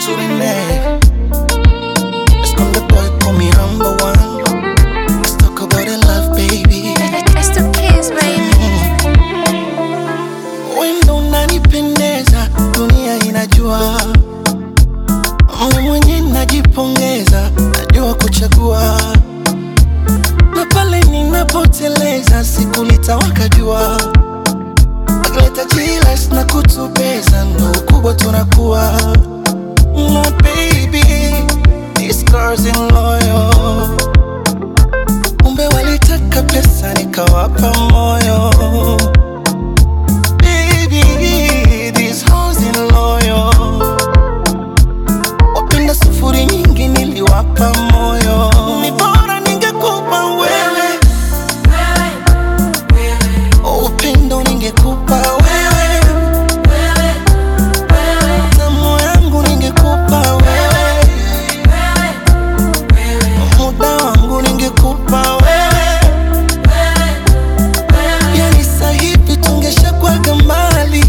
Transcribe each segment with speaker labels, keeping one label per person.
Speaker 1: to the neck. Let's come the boy, call me number one. Let's talk about the love, baby.
Speaker 2: It's the kids, baby.
Speaker 1: Wendo unanipendeza, dunia inajua. Mimi mwenye najipongeza, najua kuchagua. Na pale ninapoteleza, siku litawaka jua. Akileta jilas na kutubeza, ndo ukubwa tunakuwa. My baby, these girls in loyal. Kumbe walitaka pesa, nikawapa moyo. Baby, these hoes in loyal. Wapenda sufuri nyingi niliwapa moyo. Ni bora ningekupa wewe. Upendo ningekupa wewe. Tamu yangu ningekupa wewe. Muda wangu ningekupa wewe. Yani sahivi tungeshakwaga mbali.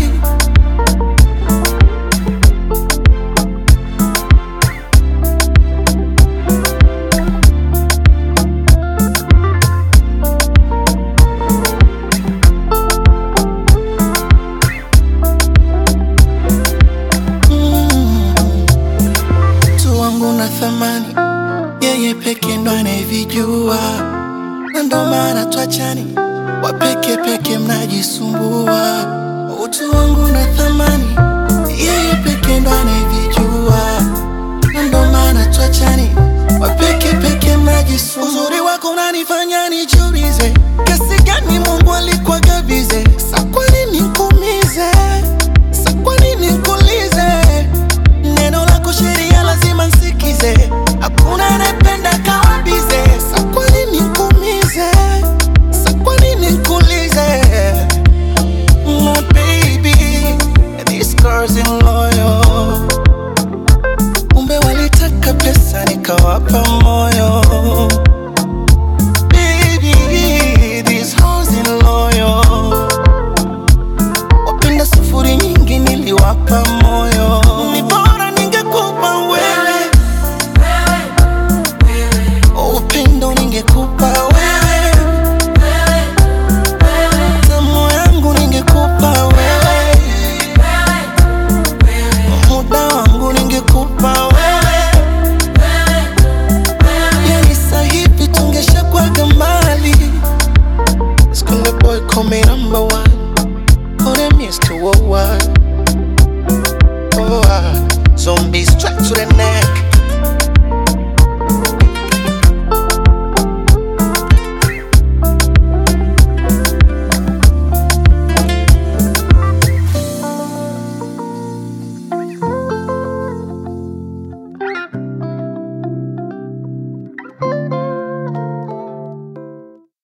Speaker 1: Mm. Mtu wangu na thamani, yeye peke ndo anayevijua, na ndo maana twachani, wapeke peke mnajisumbua. Utu wangu na thamani, yeye peke ndo anayevijua, na ndo maana twachani, wapeke peke mnajisumbua. Uzuri wako unanifanya nijiulize, kiasi gani Mungu alikuwa gabize, sa kwa nini nikuumize, sa kwa nini nikuulize Neno lako sheria lazima nsikize, hakuna anayependa kawabize. Sa kwa nini nikuumize? Sa kwa nini nikuulize? My baby, these girls in loyal. Kumbe walitaka pesa nikawapa moyo. Baby, these hoes in loyal. Wapenda sufuri nyingi niliwapa moyo. Ni bora ningekupa wewe. Upendo ningekupa wewe. Tamu yangu ningekupa wewe. Muda wangu ningekupa wewe. Yani sahivi tungeshakwaga mbali. Skunde boy call me number one. Oh, them used to oh, what? Oh, ah. Zombies strapped to the neck.